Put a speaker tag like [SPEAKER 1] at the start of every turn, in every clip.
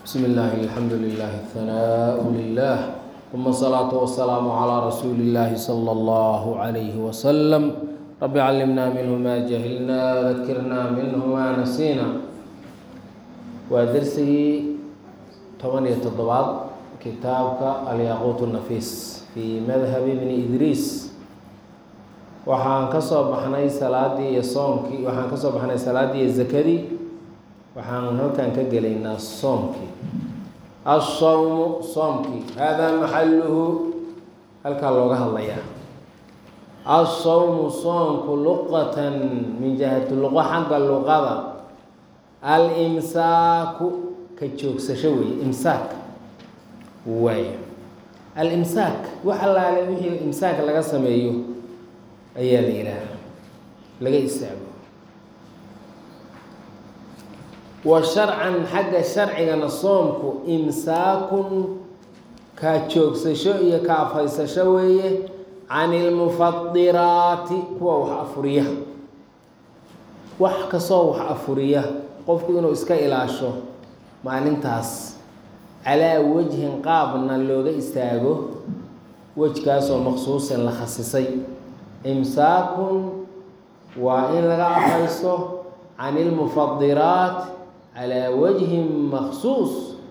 [SPEAKER 1] بسم الله الحمد لله الثناء لله ثم الصلاة والسلام على رسول الله صلى الله عليه وسلم رب علمنا منه ما جهلنا ذكرنا منه ما نسينا ودرسه طبعا تضباط كتابك الياقوت النفيس في مذهب ابن إدريس waxaan ka soo baxnay salaadii iyo soomkii waxaan ka soo baxnay salaaddii iyo zakadii waxaan halkan ka gelaynaa soomkii asawmu soomkii haadaa maxaluhu halkaa looga hadlayaa asawmu soomku luqatan min jihati luqo xagga luqada alimsaaku ka joogsasho weeye imsaak waay alimsaak wax allaale wixii imsaak laga sameeyo ayaa la yidhaaha laga istaago wa sharcan xagga sharcigana soomku imsaakun kaa joogsasho iyo ka afhaysasho weeye can ilmufadiraati kuwa wax afuriya wax kastoo wax afuriya qofku inuu iska ilaasho maalintaas calaa wajhin qaabna looga istaago wejkaasoo maqsuusan la khasisay imsaakun waa in laga afhaysto can ilmufadiraat calaa wajhin maksuus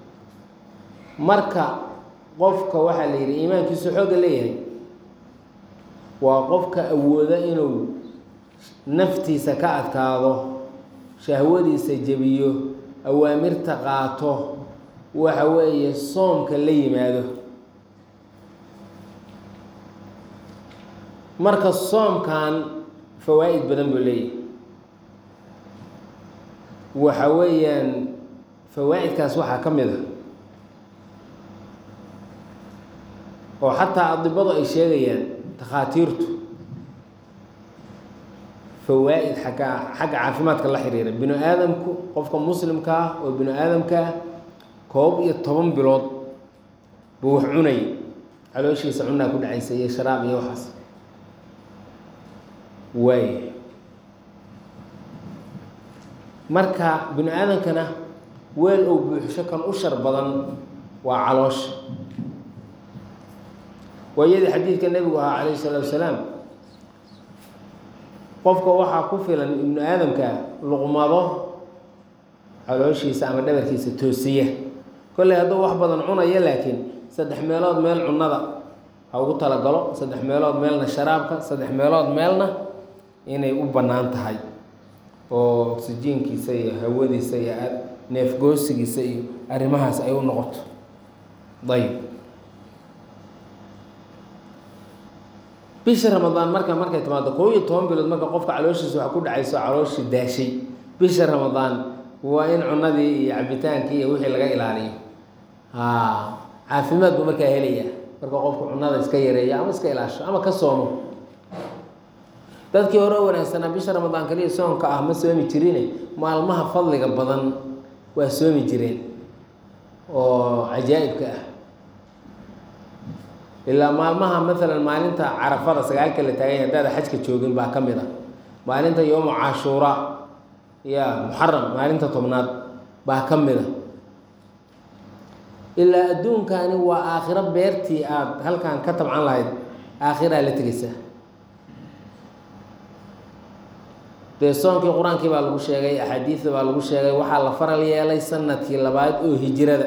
[SPEAKER 1] marka qofka waxaa la yidhi iimaankiisu xoogga leeyahay waa qofka awooda inuu naftiisa ka adkaado shahwadiisa jebiyo awaamirta qaato waxa weeye soomka la yimaado marka soomkan fawaa'id badan buu leeyahay waxa weeyaan fawaa'idkaas waxaa ka mid a oo xataa adibadu ay sheegayaan takhaatiirtu fawaa'id xagga xagga caafimaadka la xiriira binu aadamku qofka muslimka ah oo binu aadamka ah koob iyo toban bilood buu wax cunay calooshiisa cunaa ku dhacaysa iyo sharaab iyo waxaas waay marka binu aadamkana weel ou buuxsho kan u shar badan waa caloosha waayadii xadiidka nebigu ahaa calayhi salaatu wasalaam qofka waxaa ku filan ibnu aadamka luqmado calooshiisa ama dhabarkiisa toosiya kolley hadduu wax badan cunayo laakiin saddex meelood meel cunnada ha ugu talagalo saddex meelood meelna sharaabka saddex meelood meelna inay u bannaan tahay oo oksijiinkiisa iyo hawadiisa iyo neefgoosigiisa iyo arrimahaas ay u noqoto dayib bisha ramadaan marka markay timaado koob iyo toban bilood marka qofka calooshiisa waxa ku dhacayso calooshii daashay bisha ramadaan waa in cunadii iyo cabitaankii iyo wixii laga ilaaliyo ha caafimaad buu markaa helaya marka qofku cunada iska yareeya ama iska ilaasho ama ka soomo dadkii hore wanaagsanaa bisha ramadaan kaliya soonka ah ma soomi jirine maalmaha fadliga badan waa soomi jireen oo cajaa'ibka ah ilaa maalmaha maalan maalinta carafada sagaalka la taaganya haddaada xajka joogin baa ka mid a maalinta yowmu cashuura ya muxaram maalinta tobnaad baa ka mid a ilaa adduunkani waa aakhiro beertii aada halkan ka tabcan lahayd aakhiraa la tegeysaa dee soonkii qur-aankii baa lagu sheegay axaadiida baa lagu sheegay waxaa la faral yeelay sanadkii labaad oo hijirada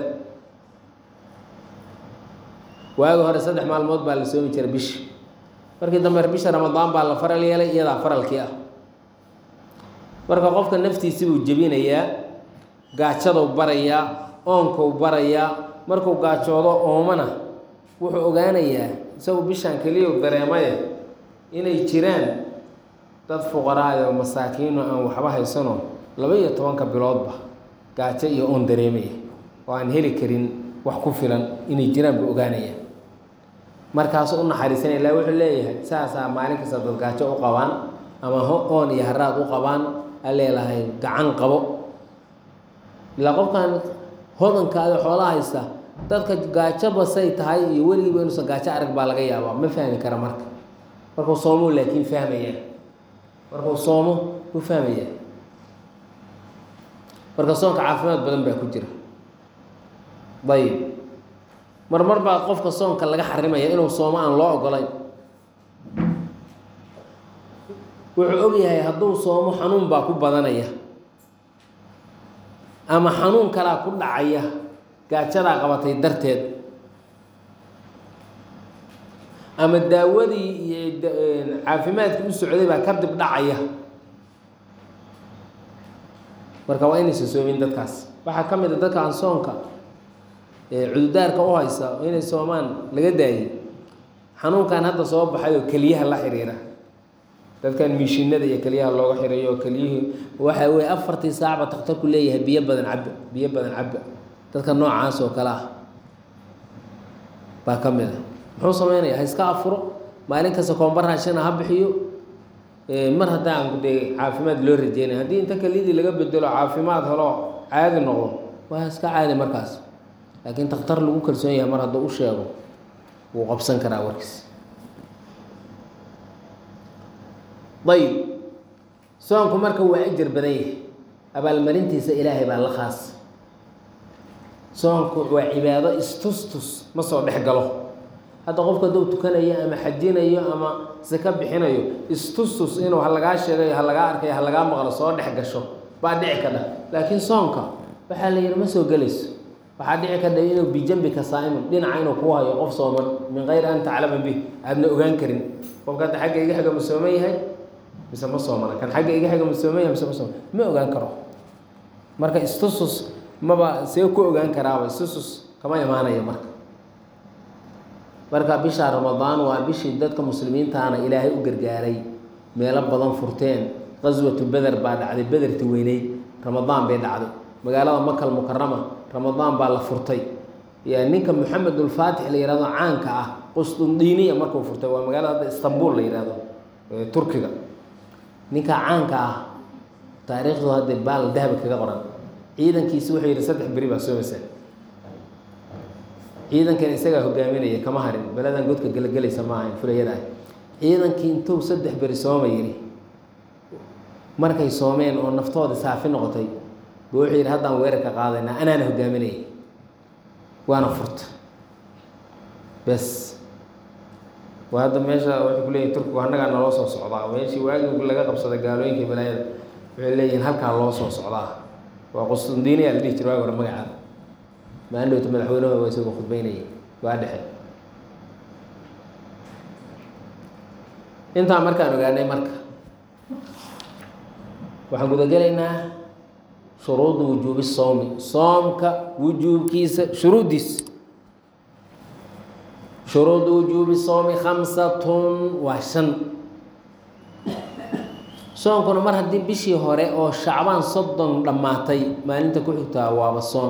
[SPEAKER 1] waagi hore saddex maalmood baa la soomi jiray bishi markii dambe bisha ramadaan baa la faral yeelay iyadaa faralkii ah marka qofka naftiisi buu jebinayaa gaajadou barayaa oonkau barayaa markuu gaajoodo oomana wuxuu ogaanayaa isagu bishaan keliya dareemaye inay jiraan dad fuqaraayo masaakiino aan waxba haysano laba iyo tobanka biloodba gaajo iyo oon dareemaya oo aan heli karin wax ku filan inay jiraan buu ogaanaya markaasu u naxariisanaya ilaa wuxuu leeyahay saasaa maalin kasta dad gaajo u qabaan ama oon iyo haraad u qabaan a leelahay gacan qabo ilaa qofkan hodankaada xoolaha haysta dadka gaajo basay tahay iyo weligiiba inuusan gaajo arag baa laga yaabaa ma fahmi kara marka markuu soomuu laakiin fahmaya markuu soomo wuu fahmaya marka soonka caafimaad badan baa ku jira ayib marmar baa qofka soonka laga xarimaya inuu soomo aan loo ogolayn wuxuu og yahay hadduu soomo xanuun baa ku badanaya ama xanuun kalaa ku dhacaya gaajadaa qabatay darteed ama daawadii iyo caafimaadkii u socday baa kadib dhacaya marka waa inaysan soomin dadkaas waxaa ka mid a dadka aan soonka cududaarka u haysa inay soomaan laga daayay xanuunkan hadda soo baxay oo keliyaha la xiriira dadkan miishinada iyo keliyaha looga xirayo oo keliyihii waxa weye afartii saacba takhtarku leeyahay biyo badan cabba biyo badan cabba dadka noocaas oo kale ah baa ka mid a muxuu sameynaya ha iska afuro maalin kasta koomba raashina ha bixiyo mar haddaan dee caafimaad loo rajeynaya haddii inta keliyadii laga bedelo caafimaad helo caadi noqdo waa iska caadi markaas laakiin takhtar lagu kalsoon yahay mar hadduu u sheego wuu qabsan karaa warkiis ayib soonku marka waa ajar badan yahay abaalmarintiisa ilaahay baa la khaas soonku waa cibaado istustus ma soo dhex galo hadda qofku hadduu tukanayo ama xajinayo ama saka bixinayo istustus inuu ha lagaa sheegayo ha lagaa arkayo ha lagaa maqlo soo dhex gasho baa dhici kadha laakiin soonka waxaa la yidhi ma soo gelayso waxaa dhici kadha inuu bijambika saa'imun dhinaca inuu ku hayo qof sooman min kayri an taclama bih aadna ogaan karin qofka hadda xagga iga xiga ma sooman yahay mise ma soomana kan xagga iga xiga ma sooman yahay mise ma soomana ma ogaan karo marka istusus maba see ku ogaan karaaba istusus kama imaanayo marka marka bisha ramadaan waa bishii dadka muslimiintaana ilaahay u gargaaray meelo badan furteen qaswatu beder baa dhacday bederti weyneyd ramadaan bay dhacday magaalada makal mukarama ramadaan baa la furtay ya ninka maxamedulfaatix la yihahdo caanka ah qustundiiniya markuu furtay waa magaalada hadda istanbul la yihahdo turkiga ninka caanka ah taariikhdu hadda baal dahaba kaga qoran ciidankiisi wuxuu yidhi saddex beri baa soomaysa ciidankan isagaa hogaaminaya kama harin beladan godka gelagelaysa ma ahayn fulayada ah ciidankii intuu saddex beri sooma yidhi markay soomeen oo naftooda saafi noqotay buu wuxuu yidhi haddaan weerarka qaadaynaa anaana hogaaminaya waana furta bes waa hadda meesha waxay ku leeyihin turkigu annagaa naloo soo socdaa meeshii waagii laga qabsaday gaalooyinka balaayada waxay leeyihiin halkaa loo soo socdaa waa qustundiiniya la dhihi jira waagi hore magacaada maandhowta madaxweynaha waa isagoo khudbeynaya waa dhexe intaa markaan ogaanay marka waxaan gudagelaynaa shuruudu wujuubi soomi soomka wujuubkiisa shuruuddiisa shuruudu wujuubi soomi khamsatun waa shan soonkuna mar haddii bishii hore oo shacbaan soddon dhammaatay maalinta ku xigtaa waaba soon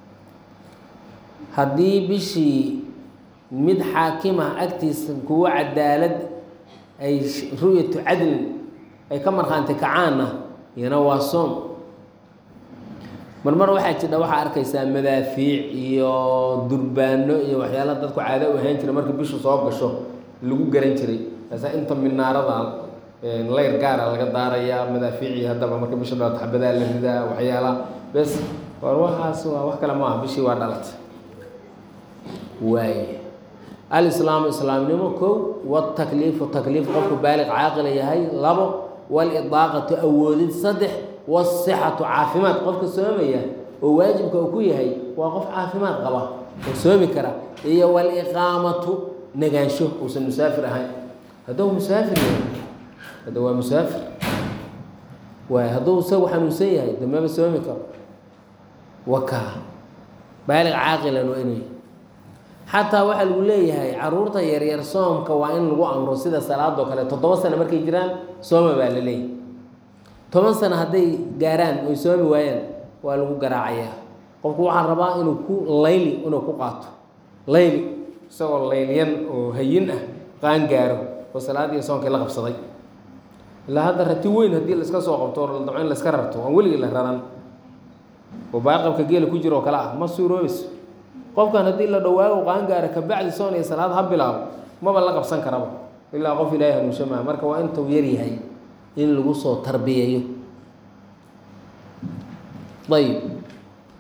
[SPEAKER 1] haddii bishii mid xaakimah agtiisa kuwo cadaalad ay ru'yatu cadlin ay ka markhaanti kacaanna iyana waa soom marmar waxaa jidha waxaa arkaysaa madaafiic iyo durbaano iyo waxyaala dadku caado u ahaan jira markii bishu soo gasho lagu garan jiray kaasaa inta minaarada layr gaara laga daarayaa madaafiicii haddaba marka bisha dhalato xabadaa la ridaa waxyaala bes war waxaas waa wax kale maaha bishii waa dhalatay waay alislaamu islaamnimo kow watakliifu takliif qofku baaliq caaqila yahay labo walidaaqatu awoodid saddex wasixatu caafimaad qofka soomaya oo waajibka uu ku yahay waa qof caafimaad qaba oo soomi kara iyo waliqaamatu negaansho uusan musaafir ahayn hadduu musaafir yahay hadda waa musaafir waay hadduu isagu xanuunsan yahay damaba soomi karo wakaa baaliq caaqilan waa inuu yahay xataa waxaa lagu leeyahay caruurta yaryar soomka waa in lagu amro sida salaadoo kale toddoba sano markay jiraan sooma baa la leeyahay toban sano hadday gaaraan oy soomi waayaan waa lagu garaacayaa qofku waxaa rabaa inuu ku layli inuu ku qaato layli isagoo laylyan oo hayin ah qaan gaaro oo salaadiiyo soonkii la qabsaday ilaa hadda rati weyn haddii laiska soo qabto oo damco in laiska rarto aan weligii la raran oo baaqabka geela ku jiro oo kale ah ma suuroobayso qofkan haddii la dhawaago qaangaara kabacdi soon iyo salaad ha bilaabo maba la qabsan karaba ilaa qof ilaahay hanuunsha maa marka waa intuu yar yahay in lagu soo tarbiyayo ayib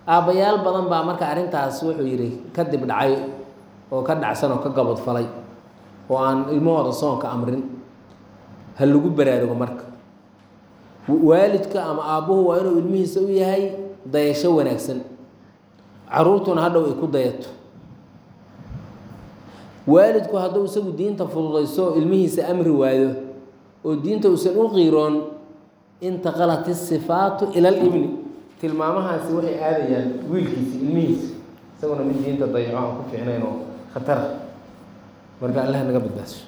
[SPEAKER 1] aabbayaal badan baa marka arrintaas wuxuu yidhi kadib dhacay oo ka dhacsan oo ka gabadfalay oo aan ilmahooda soonka amrin ha lagu baraarugo marka waalidka ama aabbuhu waa inuu ilmihiisa u yahay dayasho wanaagsan caruurtuna hadhow ay ku dayato waalidku hadduu isagu diinta fududayso ilmihiisa amri waayo oo diinta uusan u qiiroon intaqalat isifaatu ila libni tilmaamahaasi waxay aadayaan wiilkiisa ilmihiisa isaguna mid diinta dayaco aan ku fiicnayn oo khatara marka allah naga badbaasho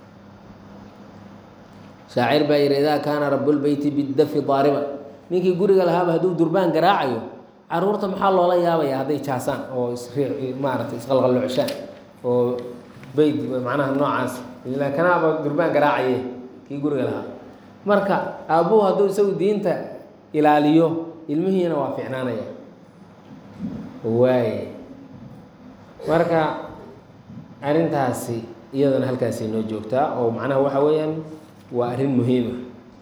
[SPEAKER 1] shaacir baa yihi idaa kaana rabulbeyti bidafi daariban ninkii guriga lahaaba hadduu durbaan garaacayo caruurta maxaa loola yaabaya hadday jaasaan oo isrii maaragtay isqalqallocshaan oo beyt macnaha noocaas ila kanaaba durbaan garaacaye kii guriga lahaa marka aabbuhu hadduu isagu diinta ilaaliyo ilmihiina waa ficnaanaya waaye marka arrintaasi iyadana halkaasay noo joogtaa oo macnaha waxa weeyaan waa arrin muhiima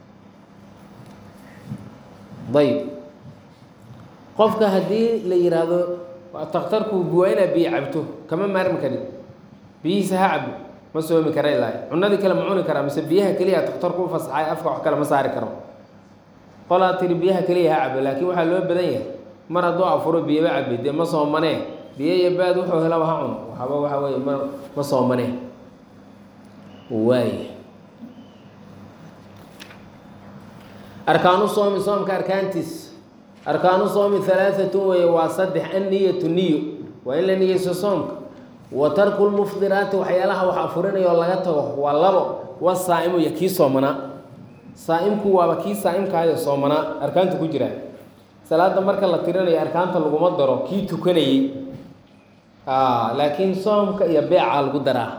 [SPEAKER 1] ayb qofka haddii la yidhaahdo takhtarku waa inaa biyo cabto kama maarmi karin biyihiisa ha cabo ma soomi kara ilaa cunadii kale ma cuni karaa mise biyaha keliya takhtarku u fasaxay afka wax kale ma saari karo qolaa tiri biyaha keliya ha cabo laakiin waxaa loo badan yahay mar hadduu afuro biyaba cabi dee ma soomanee biyo iyo baad wuxuu helaba ha cuno waxaba waxa weye ma ma soomanee waay arkaanu soomi soomka arkaantiis arkaanu soomi halaaatun weeye waa saddex anniyatu niyo waa in la niyeyso soomka wa tarku lmufdiraati waxyaalaha wax afurinayoo laga tago waa labo wasaa'imu iyo kii soomanaa saa'imku waaba kii saa'imkaayo soomanaa arkaanta ku jiraa salaada marka la tirinayo arkaanta laguma daro kii tukanayey laakiin soomka iyo beecaa lagu daraa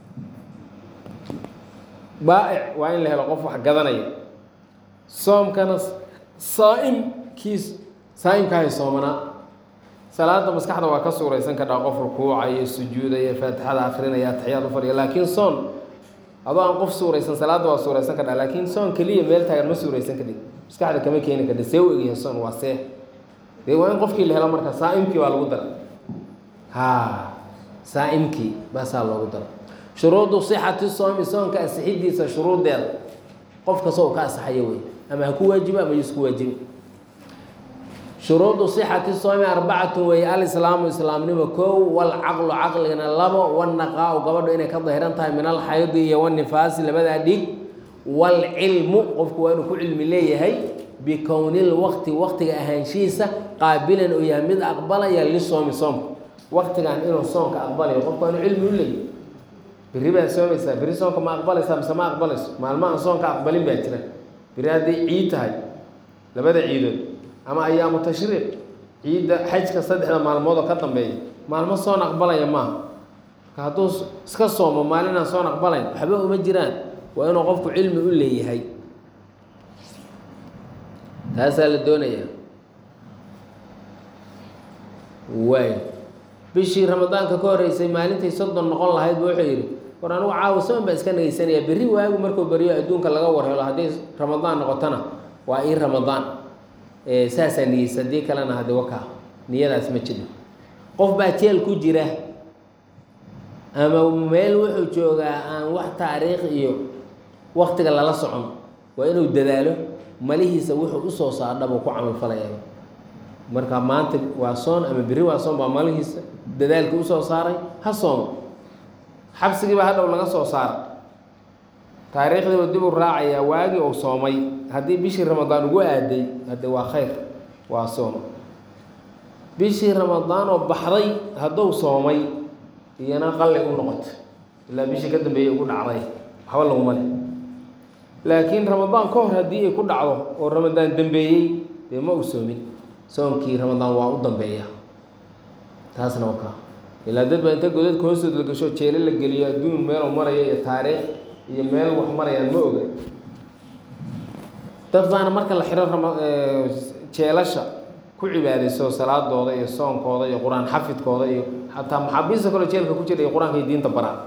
[SPEAKER 1] baa'ic waa in la helo qof wax gadanaya soomkana saa'im kii saa'imkaayo soomanaa salaada maskaxda waa ka suuraysan kadhaa qof rukuucaya sujuudaya faatixada akrinaya ataxiyaad u fadhiya laakiin soon adoo aan qof suuraysan salaada waa suuraysan kadhaa laakiin soon keliya meel taagan ma suuraysan kadhig maskaxda kama keeni kadhi see u egyahay soon waa see dee waa in qofkii la helo marka saa'imkii baa lagu dara ha saa'imkii baasaa loogu dara shuruudu sixati soomi soonka asixidiisa shuruuddeeda qof kastoo ka asaxayo wey ama ha ku waajibo ama yusku waajibi shuruudu sixati soomi arbacatu weeye alislaamu islaamnimo kow walcaqlu caqligana labo wanaqaa-u gabadhu inay ka dahiran tahay min alxaydi iyo wanifaasi labadaa dhig waalcilmu qofku waa inuu ku cilmi leeyahay bikownil waqti waqtiga ahaanshihiisa qaabilan uu yahay mid aqbalaya lisoomi soomka waqtigan inuu soomka aqbalayo qofku waa inuu cilmi u leeyahy berri baad soomaysaa berri soonka ma aqbalaysaa mise ma aqbalayso maalmahan soonka aqbalin baa jira berri hadday ciid tahay labada ciidood ama ayaamu tashriiq ciidda xajka saddexda maalmood oo ka dambeeya maalmo soon aqbalaya maaha marka hadduu iska soomo maalinaan soon aqbalayn waxba uma jiraan waa inuu qofku cilmi u leeyahay taasaa la doonayaa waay bishii ramadaanka ka horeysay maalintay soddon noqon lahayd bu wuxuu yidhi war anigu caawa soon baa iska nageysanaya berri waagu markuu baryo adduunka laga warhelo hadday ramadaan noqotona waa ii ramadaan saasaa niyeysa haddii kalena hade wakaa niyadaas ma jiro qof baa jeel ku jira ama meel wuxuu joogaa aan wax taariikh iyo waktiga lala socon waa inuu dadaalo malihiisa wuxuu usoo saardhabuu ku camalfalaya marka maanta waa soon ama berri waa soon baa malihiisa dadaalkii usoo saaray ha soomo xabsigiiba hadhow laga soo saara taariikhdiiba dib u raacayaa waagii uu soomay haddii bishii ramadaan ugu aaday hadde waa khayr waa soom bishii ramadaan oo baxday hadduu soomay iyana qalli u noqoto ilaa bishii ka dambeeyey ugu dhacday waxba laguma leh laakiin ramadaan ka hor haddii ay ku dhacdo oo ramadaan dambeeyey dee ma uu soomin soonkii ramadaan waa u dambeeya taasna wakaa ilaa dad baa inta godadka hoostood la gasho jeelo la geliyo adduun meeluu maraya iyo taariikh iyo meel wax marayaan ma oga dad baana marka la xiro rama jeelasha ku cibaadayso salaadooda iyo soonkooda iyo qur-aan xafidkooda iyo xataa maxaabiista kaloo jeelka ku jira iyo qur-aanka iyo diinta baraa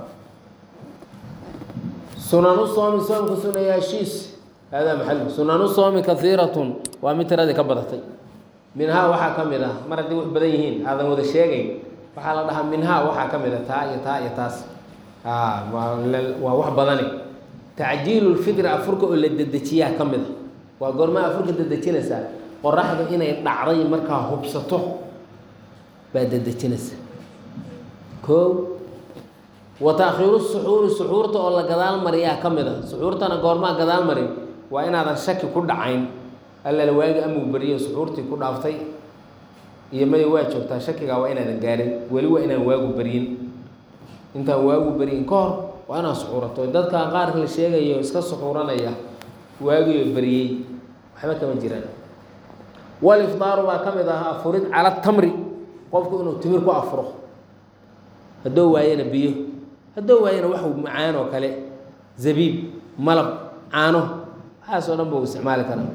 [SPEAKER 1] sunanu soomi soomka sunayaashiis haadaa maxalu sunanu soomi kaiiratun waa mid tiradii ka badatay minhaa waxaa ka mid ah mar haddii wax badan yihiin aadan wada sheegayn waxaa la dhahaa minhaa waxaa ka mid a taa iyo taa iyo taas waa wax badani tacjiilu lfitri afurka oo la dedejiyaa ka mid a waa goormaa afurka dedejinaysaa qoraxda inay dhacday markaa hubsato baa dedejinaysa koo wa taakhiiru suxuuri suxuurta oo la gadaal mariyaa ka mid a suxuurtana goormaa gadaal marin waa inaadan shaki ku dhacayn allala waagi amuu beriyo suxuurtii ku dhaaftay iyo maya waa joogtaa shakigaa waa inaadan gaarin weli waa inaan waagu beryin intaan waagu beryin ka hor waa inaad suxuurato dadka qaarka la sheegayo iska suxuuranaya waagiyo beriyey waxba kama jiraan walifdaaru baa ka mid ah afurid cala tamri qofku inuu timir ku afuro haddoo waayana biyo haddoo waayana wax macaan oo kale zabiib malab caano waxaas oo dhan buu isticmaali karaa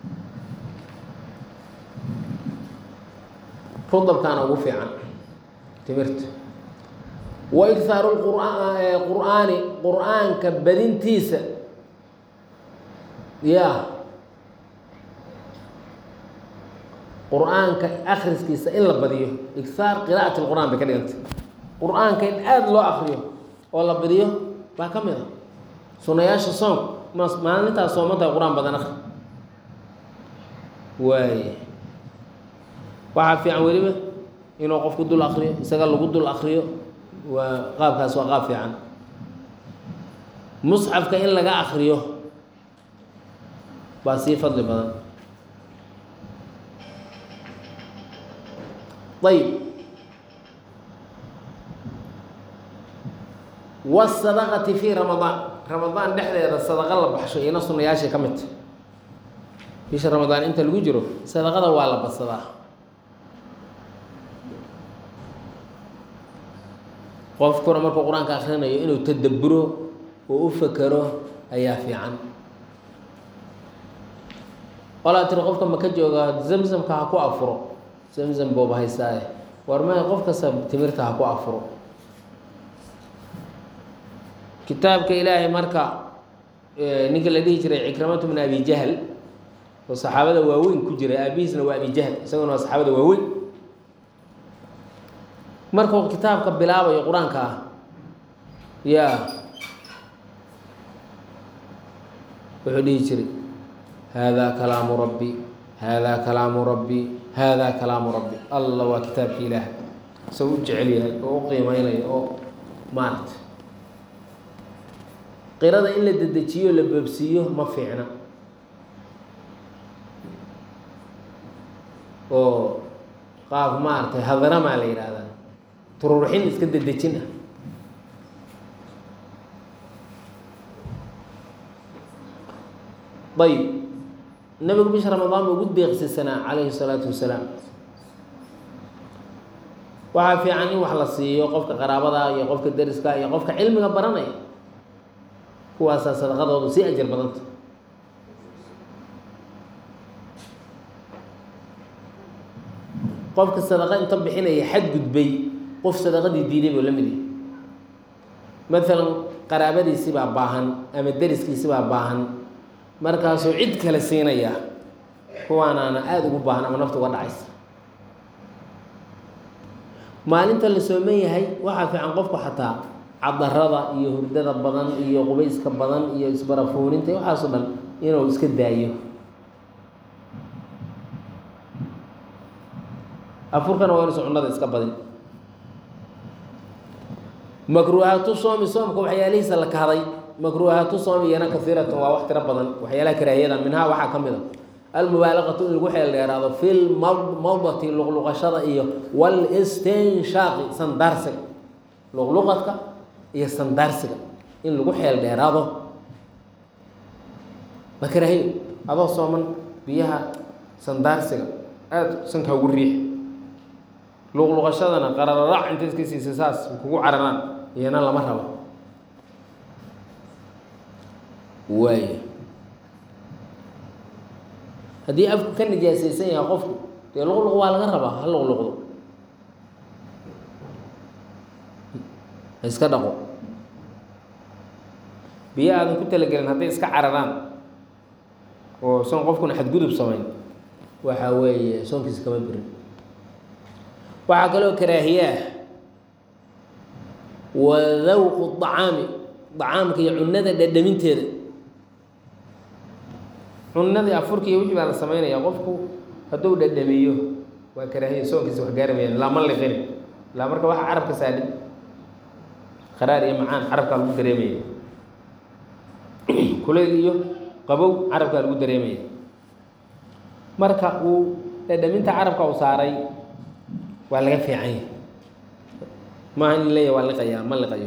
[SPEAKER 1] rudabkaana ugu fiican timirta wa igthaaru qur'aani qur'aanka badintiisa ya qur-aanka akriskiisa in la badiyo ighaar qira'at lqur'aan bay ka dhigantay qur-aanka in aada loo akriyo oo la badiyo baa ka mid a sunayaasha soonka ma maalintaas soomantahay qur-aan badan akri waay waxaa fiican weliba inuu qofku dul akriyo isaga lagu dul akriyo waa qaabkaas waa qaab fiican musxafka in laga akriyo baa sii fadli badan ayb wasadaqati fi ramadaan ramadaan dhexdeeda sadaqa la baxsho iyana sunayaashay ka mid ta bisha ramadaan inta lagu jiro sadaqada waa la badsadaa qofkuna markuu qur-aanka akrinayo inuu tadabburo oo u fakero ayaa fiican olaa tiri qofka maka jooga zamzamka ha ku afuro zamzam booba haysaaye war maya qof kasta timirta ha ku afuro kitaabka ilaahay marka ninka la dhihi jiray cikramatu min abi jahl oo saxaabada waaweyn ku jiray aabihiisna waa abi jahl isaguna waa saxaabada waaweyn markuu kitaabka bilaabayo qur-aanka ah ya wuxuu dhihi jiray haadaa kalaamu rabbi haadaa kalaamu rabbi haadaa kalaamu rabbi alla waa kitaabki ilaah isagoo u jecel yahay oo u qiimeynayo oo maarata qirada in la dedejiyo la boobsiiyo ma fiicna oo qaab maaragtay hadaramaa la yidhaahdaa tururuxin iska dedejin ah ayb nabigu bisha ramadaan buu ugu deeqsisanaa calayhi salaatu wasalaam waxaa fiican in wax la siiyo qofka qaraabada iyo qofka deriska iyo qofka cilmiga baranaya kuwaasaa sadaqadoodu sii ajar badanta qofka sadaqa inta bixinaya xadgudbay qof sadaqadii diiday buu la mid yahay maalan qaraabadiisi baa baahan ama deriskiisi baa baahan markaasuu cid kale siinaya kuwaanaana aada ugu baahan ama nafta uga dhacaysa maalinta la sooman yahay waxaa fiican qofku xataa cadarada iyo hurdada badan iyo qubayska badan iyo isbarafuuninta waxaaso dhan inuu iska daayo afurkana waa inuusan cunada iska badin makruuhaatu soomi soomka waxyaalihiisa la kahday makruuhaatu soomi iyana kaiiratan waa wax tiro badan waxyaalaha karaahiyada minhaa waxaa ka mid a almubaalaqatu in lagu xeel dheeraado fi lmawdati luqluqashada iyo walistinshaaqi sandaarsiga luqluqadka iyo sandaarsiga in lagu xeel dheeraado ma karaahiyo adoo sooman biyaha sandaarsiga aada sankaa ugu riix luqluqashadana qarararac inta iska siisa saas kugu cararaan iyana lama rabo waay haddii afku ka nijaasaysan yahay qofku dee luqluq waa laga rabaa ha luqluqdo ha iska dhaqo biyo aadan ku talagelin hadday iska cararaan oo san qofkuna xadgudub samayn waxa weeye soonkiisa kama burin waxaa kaloo karaahiye ah wa dawqu dacaami dacaamka iyo cunada dhadhaminteeda cunadii afurka iyo wixii baa la sameynaya qofku hadduu dhadhamiyo waa karaahiya soonkiisa wax gaaramayaan laa ma liqin ilaa marka waxa carabka saadhi qaraar iyo macaan carabkaa lagu dareemaya kulayl iyo qabow carabkaa lagu dareemaya marka uu dhadhaminta carabka u saaray waa laga fiicanya maaha in leeyahy waa liqayaa ma liqayo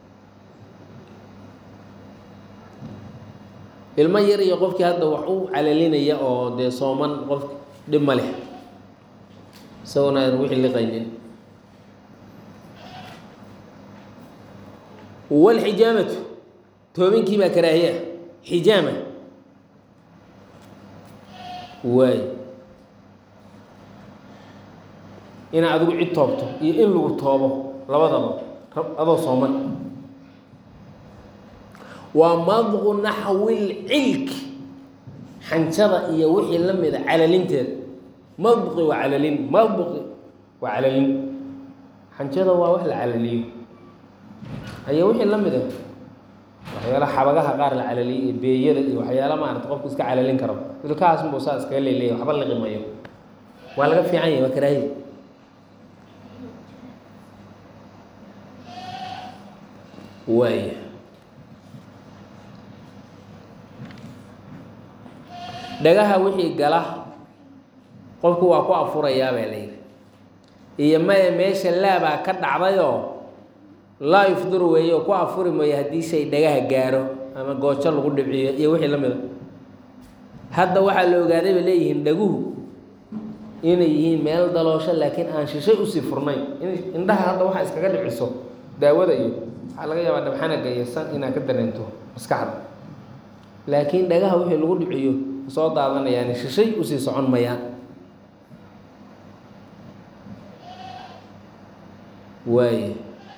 [SPEAKER 1] ilmo yar iyo qofkii hadda wax u calalinaya oo dee sooman qof dhib ma leh isagona aan wixii liqaynin walxijaamatu toobinkii baa karaahiye ah xijaama waay inaa adigu cid toobto iyo in lagu toobo labadaba adoo sooman waa madqu naxwi lcilk xanjada iyo wixii la mida calalinteeda madqi waa calalin madqi waa calalin xanjada waa wax la calaliyo aya wixii la mida waxyaala xabagaha qaar la calaliyo iyo beeyada iyo waxyaala maarata qofku iska calalin karo ilkahaas unbuu saa iskaga leeleya waxba liqimayo waa laga fiican yahay waa karaahiya waaya dhagaha wixii gala qofku waa ku afurayaa baa la yidhi iyo maya meesha laabaa ka dhacdayoo laa yufdiru weeye oo ku afuri mayo haddii shay dhagaha gaaro ama goojo lagu dhibciyo iyo wixii la mida hadda waxaa la ogaaday bay leeyihiin dhaguhu inay yihiin meel daloosho laakiin aan shishay usii furnayn in indhaha hadda waxaa iskaga dhiciso daawada iyo waxaa laga yaabaa dhabxanaga iyo san inaad ka dareento maskaxda laakiin dhagaha wixii lagu dhiciyo soo daadanayaan shishay usii socon mayaan waay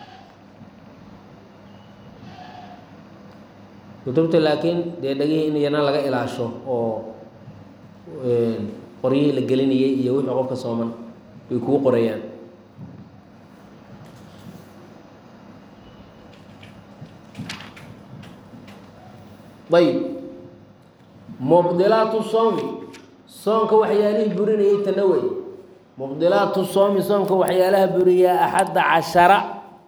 [SPEAKER 1] kutubta laakiin dee dhagihii in iyana laga ilaasho oo qoryihii la gelinayay iyo wixii qofka sooman way kugu qorayaan ayb mubdilaatu soomi soonka waxyaalihii burinayay tanawey mubdilaatu soomi soomka waxyaalaha buriyaa axadda cashara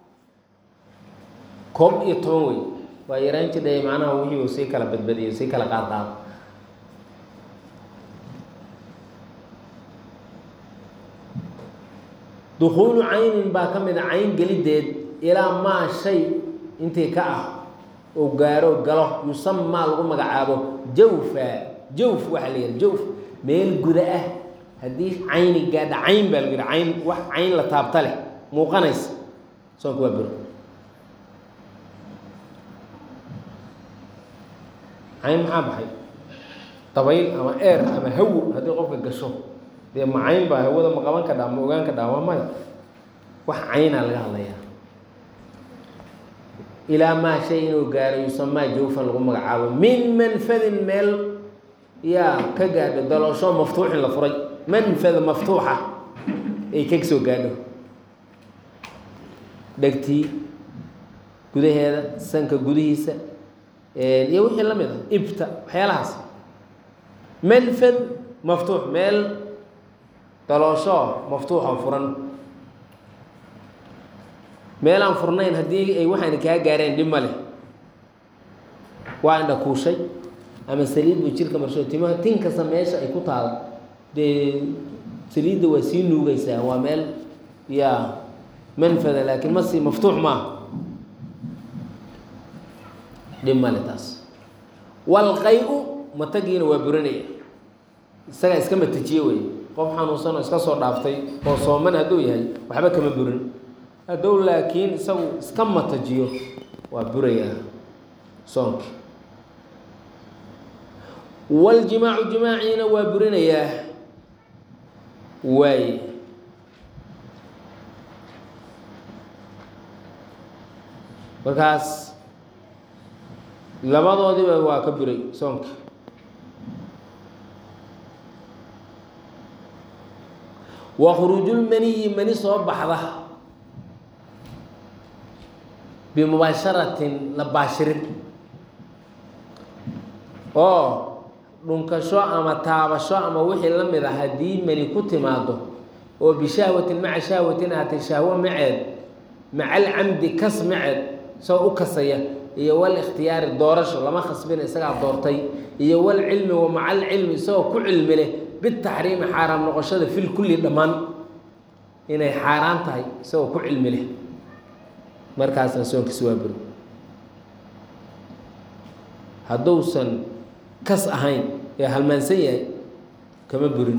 [SPEAKER 1] koob iyo toban wey waa yaraan jidhay macnaha wixii uu sii kala badbadiyo sii kala qaadqaado dukuulu caynin baa ka mid a cayn gelideed ilaa maa shay intii ka ah oo gaaro galo yusamaa lagu magacaabo jawfa jawf waxaa la yihi jawf meel guda ah haddii cayni gaadha cayn baa lagu yihi cayn wax cayn la taabta leh muuqanaysa soonka waa bur cayn maxaa baxay dabayl ama eer ama hawo haddii qofka gasho dee ma cayn baa hawada ma qaban ka dhaa ma ogaan ka dhaa waa maya wax caynaa laga hadlayaa ilaa maa shay inuu gaaro yusamaa jawfan lagu magacaabo min manfadin meel yaa ka gaadho daloosho maftuuxin la furay manfad maftuuxa ay ka soo gaadho dhegtii gudaheeda sanka gudihiisa iyo wixii la mid a ibta waxyaalahaas manfad maftuux meel daloosho maftuuxa furan meel aan furnayn haddii ay waxaana kaa gaareen dhib ma leh waa indha kuushay ama saliid buu jirka marsho timaha tin kasta meesha ay ku taalo dee saliidda waa sii nuugaysaa waa meel yaa manfada laakiin ma sii maftuux maaha dhib male taas walqay-u matagiina waa burinaya isagaa iska matajiye wey qof xanuunsan oo iska soo dhaaftay oo sooman hadduu yahay waxba kama burin haddou laakiin isagu iska matajiyo waa burayaa soonki waljimaacu jimaaciina waa burinayaa waay markaas labadoodiba waa ka buray soonka wa khuruujulmaniyi mani soo baxda bimubaasharatin la baashirin oo dhunkasho ama taabasho ama wixii la mid a haddii mani ku timaado oo bishahwatin maca shahwatin ahatay shahwo maceed maca alcamdi kas maceed isagoo u kasaya iyo wal ikhtiyaari doorasho lama khasbina isagaa doortay iyo wal cilmi wa maca alcilmi isagoo ku cilmi leh bitaxriimi xaaraam noqoshada fil kulli dhammaan inay xaaraan tahay isagoo ku cilmi leh markaasna soonkiisi waa buri hadduusan kas ahayn ee halmaansan yahay kama burin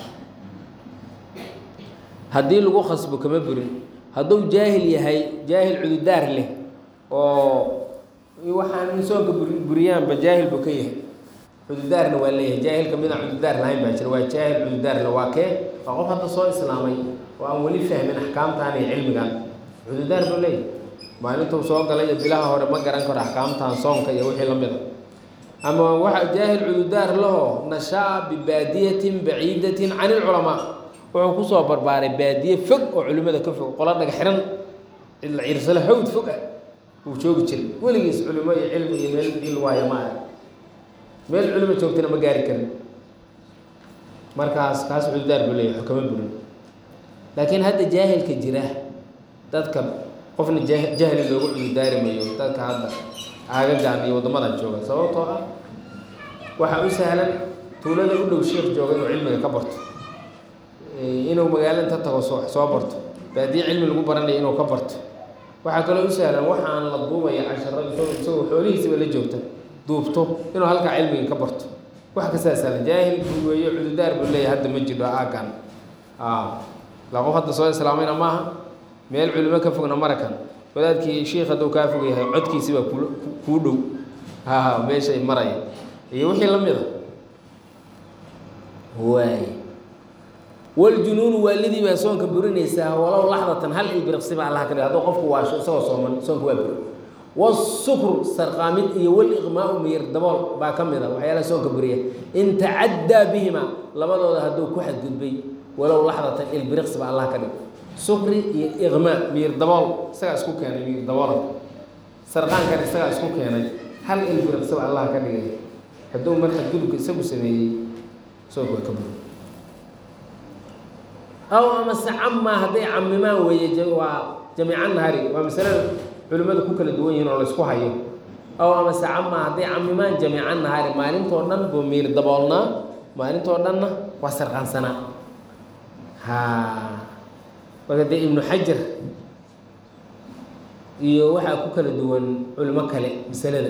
[SPEAKER 1] haddii lagu khasbo kama burin hadduu jaahil yahay jaahil cududaar leh oo waxaan soonka buri buriyaanba jaahil buu ka yahay cududaarna waa leeyahay jaahilka midaan cududaar lahayn baa jira waa jaahil cududaarle waa kee waa qof hadda soo islaamay oo aan weli fahmin axkaamtan iyo cilmigan cududaar buu leeyahay maalintuu soo galay iyo bilaha hore ma garan karo axkaamtan soonka iyo wixii la mida ama waxa jaahil cududaar lahoo nashaa bibaadiyatin baciidatin can ilculamaa wuxuu kusoo barbaaray baadiye fog oo culimada ka fog qola dhaga xiran cidla ciirsale hawd fog ah uu joogi jiray weligiis culimo iyo cilmi iyo meel dil waayo ma ah meel culimo joogtana ma gaari karin markaas kaas cududaar buu leeyahay xukama burin laakiin hadda jaahilka jira dadka qofna jah jahli loogu cududaari mayo dadka hadda aagagan iyo waddamadan jooga sababtoo ah waxaa u sahlan tuulada u dhow sheekh jooga inuu cilmiga ka barto inuu magaalo inta tago soo soo barto baadiye cilmi lagu baranaya inuu ka barto waxaa kaloo u sahlan waxaan la duubaya casharada isagoo xoolihiisiba la joogta duubto inuu halkaa cilmiga ka barto wax kastaa sahlan jaahil buu weeyo cududaar buu leeyahay hadda ma jiro aagan la qof hadda soo islaamayna maaha meel culimo ka fogna marakan wadaadkii sheikh hadduu kaa fog yahay codkiisibaa ku kuu dhow haha meeshay maraya iyo wixii la mid a waay waljunuunu waalidii baa soonka burinaysaa walow laxdatan hal ilbiriqsiba allah ka dhig hadduu qofku waasho isagoo sooman soonka waa buri wasukru sarqaamid iyo waliqmaau miyir dabool baa ka mid a waxyaalaha soonka buriya in tacaddaa bihima labadooda hadduu ku xadgudbay walow laxdatan ilbiriqsiba allah ka dhig sukri iyo iqmaa miyir dabool isagaa isku keenay miyir daboola sarqaankan isagaa isku keenay hal ilbiriqsiba allah ka dhigay hadduu mar xadgudubka isagu sameeyey soonka waa ka buri aw amase camaa hadday camimaan weeye waa jamiica nahari waa masalada culimmadu ku kala duwan yihiin oo laysku hayo aw amase camaa hadday camimaan jamiica nahari maalintoo dhan buu miir daboolnaa maalintoo dhanna waa sarqaansanaa ha marka dee ibnu xajar iyo waxaa ku kala duwan culimo kale masalada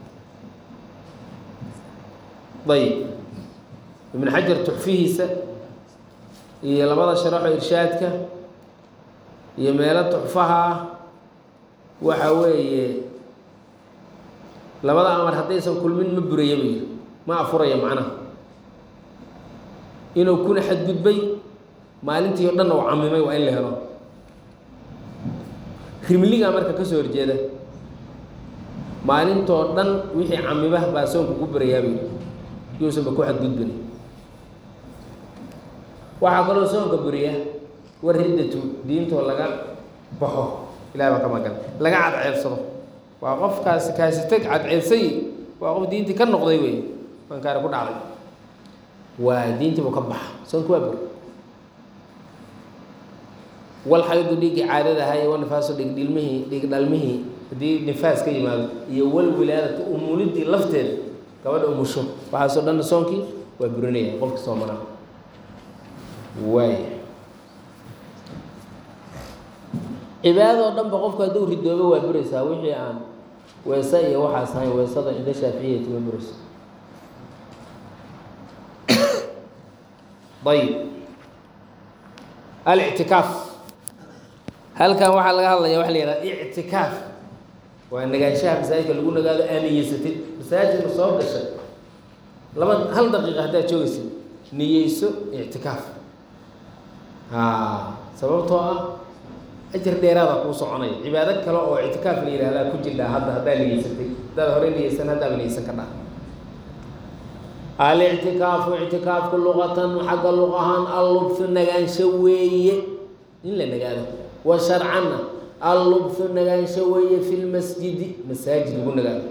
[SPEAKER 1] ayib ibnu xajar tuxfihiisa iyo labada sharaxo irshaadka iyo meelo tuxfaha ah waxa weeye labada amar haddaysan kulmin ma buraya bay ma afuraya macnaha inuu kuna xadgudbay maalintii o dhanna u camimay waa in la helo rimligaa marka ka soo horjeeda maalintoo dhan wixii camiba baa soonka ku burayaabay yuusanba ku xadgudbin waxaa kaloo soonka buriya war riddatu diintoo laga baxo ilahi baa ka magan laga cadceedsado waa qofkaasi kaasi teg cadceedsay waa qof diintii ka noqday wey mankaari ku dhacday waa diintii buu ka baxa soonka waa buri wal xaydu dhiiggii caadadaha iyo wanifaaso dhig dhilmihii dhig dhalmihii haddii nifaas ka yimaado iyo wal wilaadatu umulidii lafteeda gabadha umusho waxaasoo dhanna soonkii waa burinaya qofka soomanaa waay cibaadadoo dhanba qofku hadduu ridoobo waa buraysaa wixii aan weese iyo waxaas ahayn weesada cinda shaaficiyati ma burayso ayib alictikaaf halkan waxaa laga hadlaya waxa la yihahda ictikaaf waa nagaanshaha masaajidka lagu nagaado aaniyeysatid masaajidka soo gashay laba hal daqiiqa haddaad joogaysid niyeyso ictikaaf ha sababtoo ah ajar dheeraada kuu soconaya cibaado kale oo ictikaaf la yihahdaa ku jirdhaa hadda haddaa niyeysatay haddaad hore niyeysan haddaaba niyeysan ka dhaa alictikaafu ictikaafku luqatan xagga luq ahaan allubthu nagaansho weeye in la nagaado wa sharcanna allubthu nagaansho weeye fi lmasjidi masaajid lagu nagaado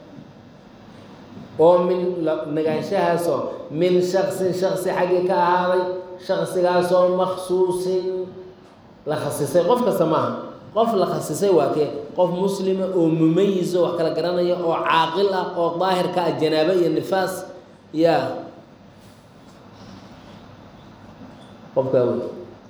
[SPEAKER 1] oo min nagaanshahaasoo min shaksin shaksi xaggii ka ahaaday shaksigaasoo maksuusin la khasisay qof kasta maaha qof la khasisay waa kee qof muslima oo mumayiso wax kala garanaya oo caaqil ah oo daahir ka ah janaabo iyo nifaas ya qofkaa wey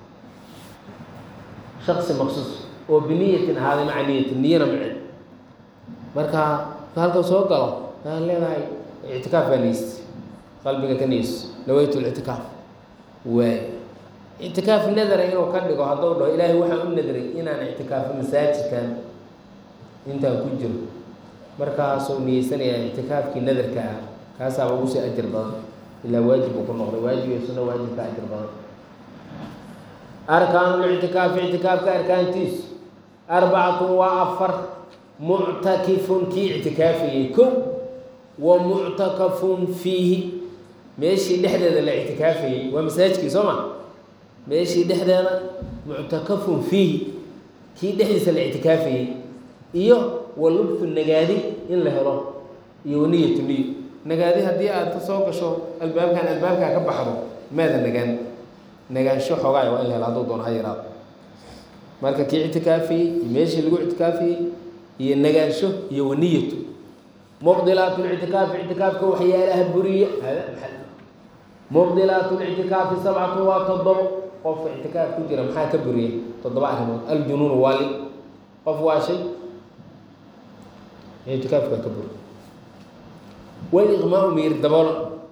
[SPEAKER 1] shaksi maksuus oo biniyatin ahaaday maca niyatin niyana mace marka halka soo galo waxaan leedahay ictikaaf baa niyeysta qalbiga ka niyeyso nawaytu lictikaaf waay ictikaaf nadara inuu ka dhigo hadduu dhaho ilaahay waxaan u nadray inaan ictikaafo masaajidkan intaan ku jiro markaasuu niyeysanayaa ictikaafkii nadarka ah kaasaaba ugu sii ajir badan ilaa waajib uu ku noqday waajib iyo sunno waajibka ajir badan arkaanulictikaafi ictikaafka arkaantiisu arbacatun waa afar muctakifun kii ictikaafayey kow wa muctakafun fiihi meeshii dhexdeeda la ictikaafayey waa masaajidkii soo ma meeshii dhexdeeda muctakafun fiihi kii dhexdiisa la ictikaafayey iyo wa lubthu nagaadi in la helo iyo waniyatu niyo nagaadi haddii aad ka soo gasho albaabkan albaabkaa ka baxdo maada nagaan nagaansho xoogaay waa in la helo hadduu doono ha yaraado marka kii ictikaafayey iyo meeshii lagu ictikaafayey iyo nagaansho iyo waniyatu mubdilaat lictikaafi ictikaafka waxyaalaha buriya hada maxal mubdilaat lictikaafi sabcatu waa toddobo qofka ictikaaf ku jira maxaa ka buriya toddoba arrimood aljunuunu waali qof waa shay ictikaafka ka buri waliqmaau miir dabool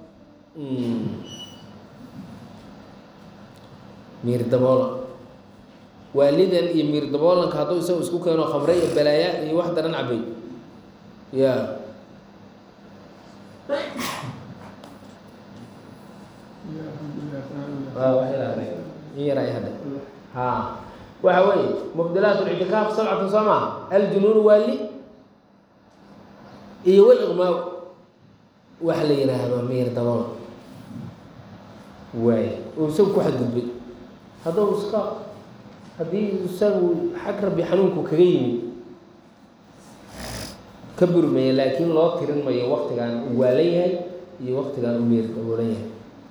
[SPEAKER 1] miir daboola waalidan iyo miir daboolanka hadduu isagu isku keeno khamre iyo balaaya iyo wax daran cabay ya ha waxa weeye mubdilaat lictikaaf sabcatun soo maa aljunuun waali iyo waliqmaa waxa la yihaahdo miir dabool waay oo isagu ku xadgudbay hadduu iska haddii isagu xag rabbi xanuunku kaga yimid ka burmaya laakiin loo tirin mayo waktigaan uu waalan yahay iyo waktigaan u miir daboolan yahay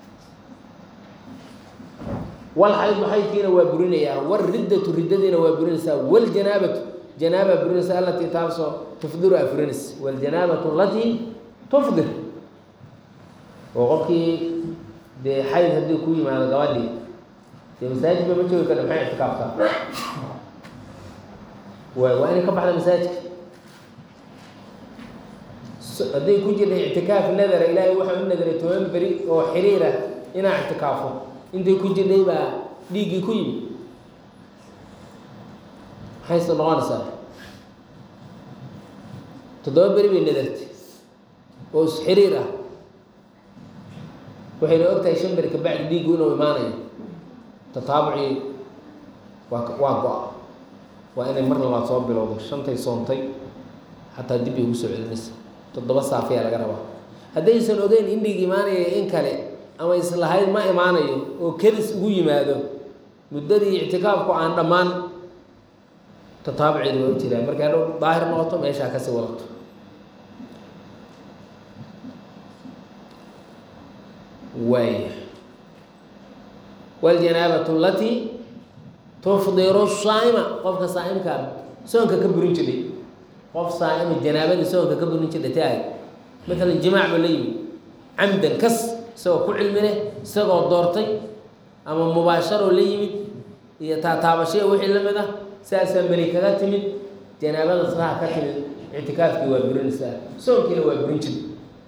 [SPEAKER 1] walxayd xaydkiina waa burinayaa wariddatu riddadiina waa burinaysaa waljanaabatu janaaba burinaysa alatii taasoo tufdiru aa furinaysa waljanaabatu alatii tufdir oo qofkii dee xayd haddii ku yimaado gabadhii dee masaajid ba ma joogi karta maxay ictikaafka waay waa inay ka baxda masaajidka hadday ku jirta ictikaaf nadara ilaahay waxaa u nadaray toban beri oo xiriira inaa ictikaafo intay ku jirtay baa dhiiggii ku yimid maxayse noqonaysaa toddoba beri bay nadartay oo isxiriir ah waxayna og tahay shan beri kabacdi dhiiggu inuu imaanayo tataabucii waa waa go-a waa inay mar labaad soo bilowdo shantay soontay xataa dib bay ugu soo celinaysa toddoba saafiyaa laga rabaa haddaysan ogeyn in dhiig imaanaya in kale ama islahayd ma imaanayo oo kedis ugu yimaado muddadii ictikaafku aan dhammaan tataabuceedu waa u jiraan markay hadhow daahir noqoto meeshaa kasii wadato waaya waljanaabatu alatii tufdiru saa'ima qofka saa'imkaa soonka ka burin jiray qof saa'ima janaabadii soonka ka burin jirtay tahay matalan jimaac ba la yimi camdan kas isagoo ku cilmi leh isagoo doortay ama mubaasharoo la yimid iyo taataabashaya wixii la mid ah saasaa meli kaga timid janaabada saha ka timid ictikaafkii waa burinaysaa soonkiina waa burin jir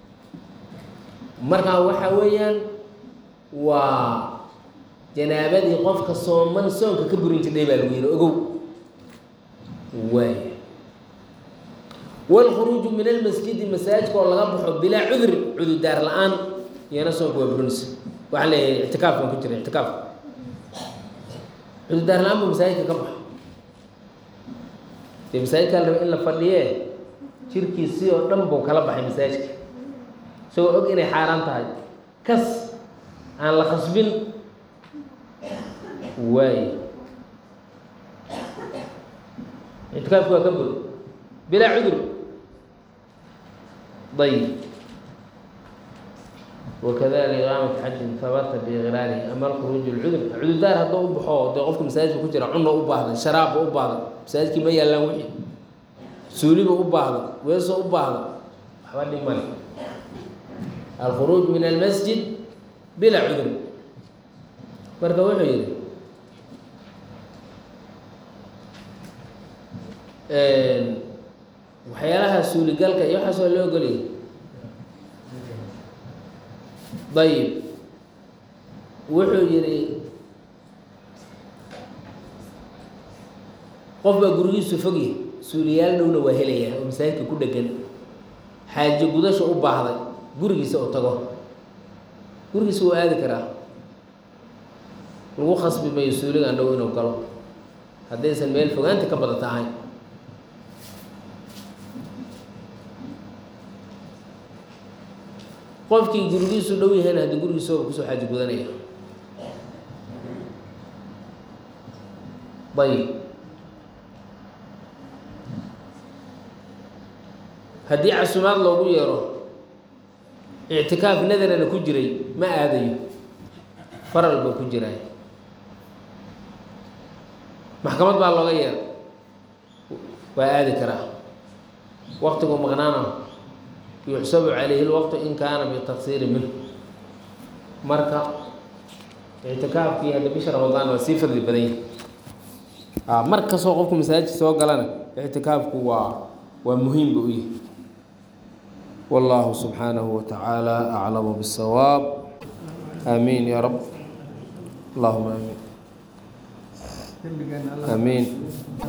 [SPEAKER 1] markaa waxaa weeyaan waa janaabadii qofka sooman soonka ka burin jirdhay baa lagu yihi ogow waay wاlkhuruuju min almasjidi masaajidka oo laga baxo bilaa cudrin cududaar la-aan iyana soonka waa burinaysa waxaa leeyahay ictikaaf baan ku jira ictikaaf cududaar la-aan buu masaajidka ka baxo dee masaajidkaa la raba in la fadhiyee jirkiisii oo dhan buu kala baxay masaajidka isagoo og inay xaaraan tahay kas aan la khasbin waay ictikaafku waa ka bur bilaa cudur ayb wakadalika iqaamat xajin habata biiqraarihi ama alkhuruuj lcudur cudurdaar hadduu u baxo dee qofka masaajidka ku jira cunna u baahday sharaabba u baahday masaajidkii ma yaallaan wixii suuliba u baahda weeso u baahda waxba dhib male alkhuruuj min almasjid bilaa cudur marka wuxuu yihi waxyaalaha suuligalka iyo waxaas waa loo ogoliyay ayib wuxuu yihi qof baa gurigiisu fogya suuliyaal dhowna waa helayaa oo masaajidka ku dhegan xaajo gudasha u baahday gurigiisa u tago gurigiisa wuu aadi karaa lagu khasbi mayo suuligan dhow inuu galo haddaysan meel fogaanta ka badata ahayn qofkii gurigiisu dhow yahayna haddii gurigiisooba kusoo xaajo gudanaya ayib haddii casumaad loogu yeero ictikaaf nadarana ku jiray ma aadayo faral baa ku jiraay maxkamad baa looga yeeray waa aadi karaa waqtigu maqnaana yuxsabu calayhi lwaqtu in kaana bitaksiiri minhu marka ictikaafkii hadda bisha ramadaan waa sii fadli badan yahay mar kastoo qofku masaajid soo galana ictikaafku waa waa muhiim ba u yahay والله سبحانه وتعالى أعلم بالصواب آمين يا رب اللهم آمين آمين